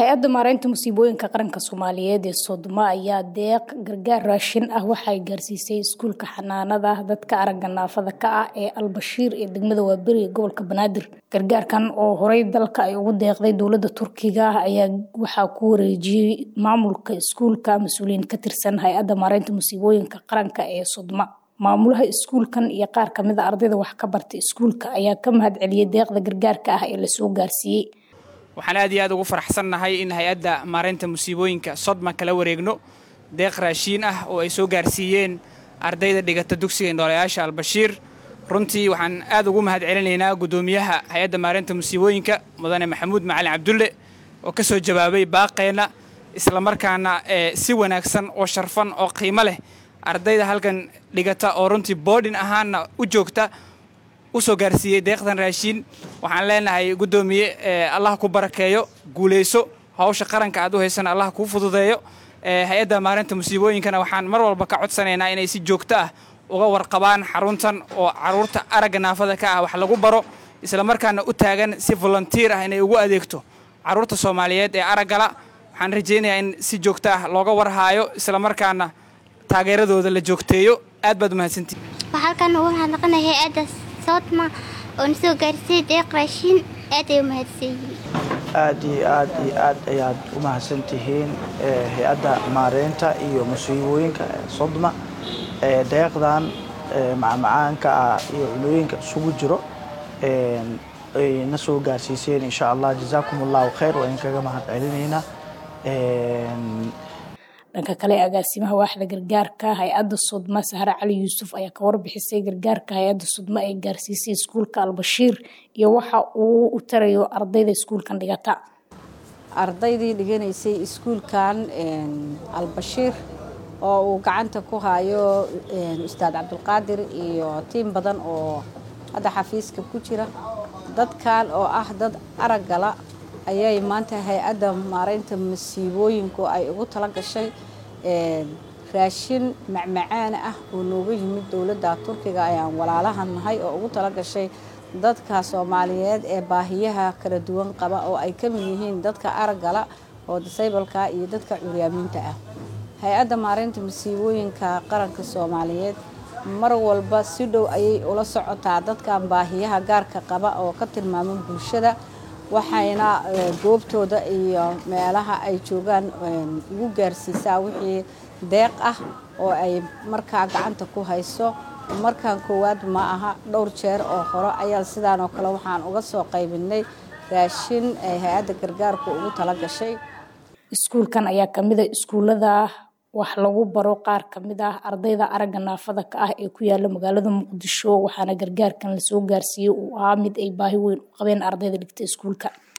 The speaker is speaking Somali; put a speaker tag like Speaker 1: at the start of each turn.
Speaker 1: hay-adda maareynta musiibooyinka qaranka soomaaliyeed ee soodoma ayaa deeq gargaar raashin ah waxay gaarsiisay iskuulka xanaanada dadka aragga naafada ka ah ee albashiir ee degmada waaberi ee gobolka banaadir gargaarkan oo horey dalka ay ugu deeqday dowladda turkiga ayaa waxaa ku wareejiyey maamulka iskuulka mas-uuliyiin ka tirsan hay-adda maareynta musiibooyinka qaranka ee soodoma maamulaha iskuulkan iyo qaar kamid a ardayda wax ka barta iskuulka ayaa ka mahad celiyey deeqda gargaarka ah ee lasoo gaarsiiyey
Speaker 2: waxaan aad iyo aad ugu faraxsannahay in hay-adda maareynta musiibooyinka sodma kala wareegno deeq raashiin ah oo ay soo gaarsiiyeen ardayda dhigata dugsiga indhoolayaasha albashiir runtii waxaan aad ugu mahad celinaynaa guddoomiyaha hay-adda maareynta musiibooyinka mudane maxamuud macalin cabdulle oo ka soo jawaabay baaqeenna islamarkaana si wanaagsan oo sharfan oo qiimo leh ardayda halkan dhigata oo runtii boodhin ahaanna u joogta u soo gaarsiiyey deeqdan raashiin waxaan leenahay guddoomiye allah ku barakeeyo guulayso hawsha qaranka aad u haysana allah kuu fududeeyo hay-adda maarinta musiibooyinkana waxaan mar walba ka codsanaynaa inay si joogto ah uga warqabaan xaruntan oo caruurta aragga naafada ka ah wax lagu baro islamarkaana u taagan si volunteer ah inay ugu adeegto caruurta soomaaliyeed ee araggala waxaan rajaynayaa in si joogto ah looga warhaayo islamarkaana taageeradooda la joogteeyo aad baad umahadsantihi
Speaker 3: halkan ugu mahadnaqanay hay-adda soodma oo na soo gaarsiiyey deeq raashiin aad ay u mahadsan yihiin
Speaker 4: aad iyo aad iyo aad ayaad u mahadsan tihiin hay-adda maareynta iyo musiibooyinka sodma deeqdan macmacaanka ah iyo cunooyinka isugu jiro ay na soo gaarsiiseen insha allah jazaakum allahu khayr waa idinkaga mahad celinaynaa
Speaker 1: dhanka kale agaasimaha waaxda gargaarka hay-adda sudma sahre cali yuusuf ayaa ka warbixisay gargaarka hay-adda sudma ay gaarsiisay iskuulka albashiir iyo waxa uu u tarayo ardayda iskuulkan dhigata
Speaker 5: ardaydii dhiganaysay iskuulkan albashiir oo uu gacanta ku hayo ustaad cabdulqaadir iyo tiim badan oo hadda xafiiska ku jira dadkan oo ah dad araggala ayay maanta hay-adda maareynta masiibooyinku ay ugu tala gashay raashin macmacaana ah oo nooga yimid dowladda turkiga ayaan walaalahan nahay oo ugu tala gashay dadka soomaaliyeed ee baahiyaha kala duwan qaba oo ay ka mid yihiin dadka araggala oo disaybalka iyo dadka curyaamiinta ah hay-adda maareynta masiibooyinka qaranka soomaaliyeed mar walba si dhow ayay ula socotaa dadkan baahiyaha gaarka qaba oo ka tilmaama bulshada waxayna goobtooda iyo meelaha ay joogaan ugu gaarsiisaa wixii deeq ah oo ay markaa gacanta ku hayso markaan koowaad ma aha dhowr jeer oo hore ayaa sidaan oo kale waxaan uga soo qaybinay raashin ay hay-adda gargaarku ugu tala gashay
Speaker 1: iskuulkan ayaa kamida iskuullada wax lagu baro qaar kamid ah ardayda aragga naafada ka ah ee ku yaala magaalada muqdisho waxaana gargaarkan lasoo gaarsiiyey uu ahaa mid ay baahi weyn u qabeen ardayda dhigta iskuulka